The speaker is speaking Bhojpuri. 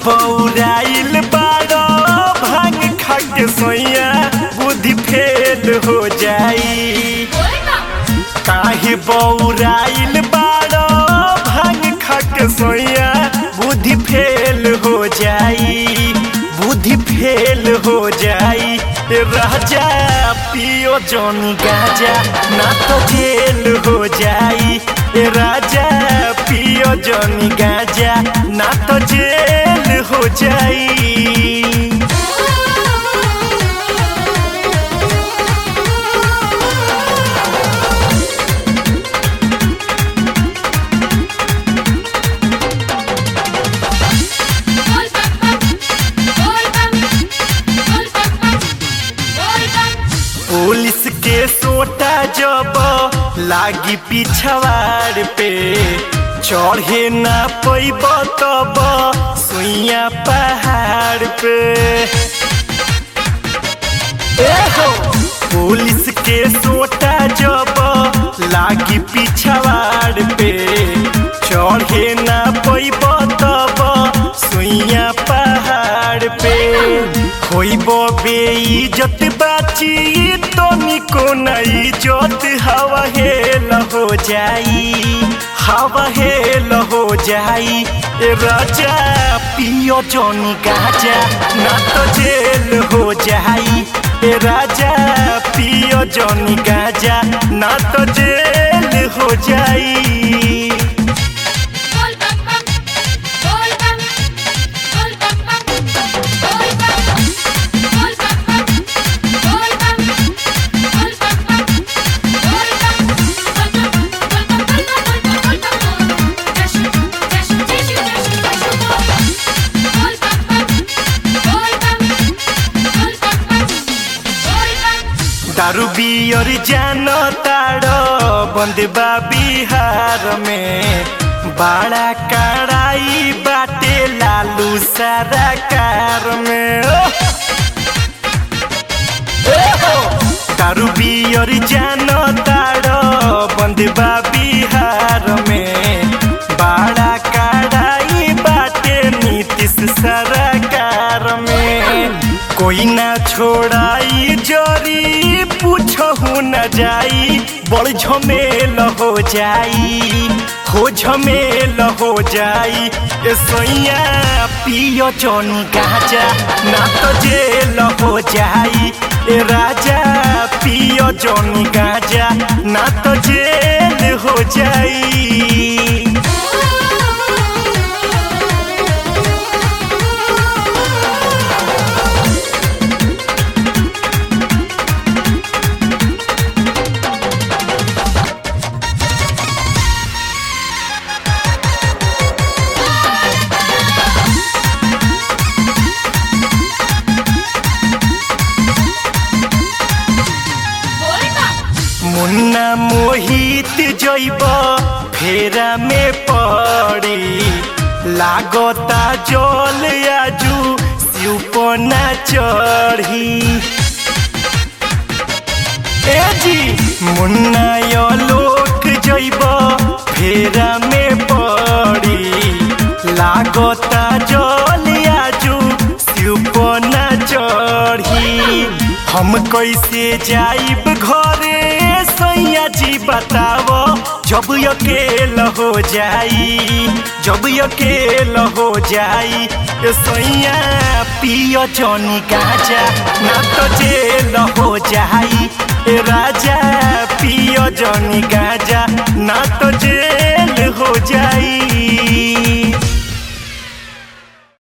बौराइल बारो भांग खा के सोया बुद्धि फेल हो जाई काहे बौराइल बारो भांग खा के सोया बुद्धि फेल हो जाई बुद्धि फेल हो जाई राजा पियो जौन गाजा ना तो जेल हो जाई राजा पियो जौन गाजा ना तो जेल हो जाई पुलिस के सोटा जब लागी पिछवाड़ पे चढ़े ना पैब तब सुइया पहाड़ पे ए हो पुलिस के सोटा जब लागी पिछवाड़ पे चढ़े ना पैब तब सुइया पहाड़ पे होइब बेइज्जत बाची तो निको नहीं जोत हवा हेल हो जाई हवा हेल हो जाई राजा पियो जोनी गाजा ना तो जेल हो जाई राजा पियो जोनी गाजा ना तो जेल हो जाई दारू बियर जान ताड़ो बंदबा बिहार में बड़ा कड़ाई बाटे लालू सारा कार में दारू बियर जान ताड़ो बंदबा बिहार में बड़ा कड़ाई बाटे नीतीश सरकार में कोई ना छोड़ाई जरी पूछहु न जाई बड़ झमेल हो जाई हो झमेल हो जाई ए सैया पियो जौन गाजा ना तो जेल हो जाई ए राजा पियो जौन गाजा ना तो जेल हो जाई मुन्ना मोहित जैब फेरा में पड़ी लागता जल आजू सिपना चढ़ी ए जी मुन्ना लोक जैब फेरा में पड़ी लागता जल आजू सिपना चढ़ी हम कैसे जाइब घरे सैया जी बताओ जब अकेल हो जाई जब अकेल हो जाई सैया पियो जौनी गाजा ना तो जेल हो जाई राजा पियो जौनी गाजा ना तो जेल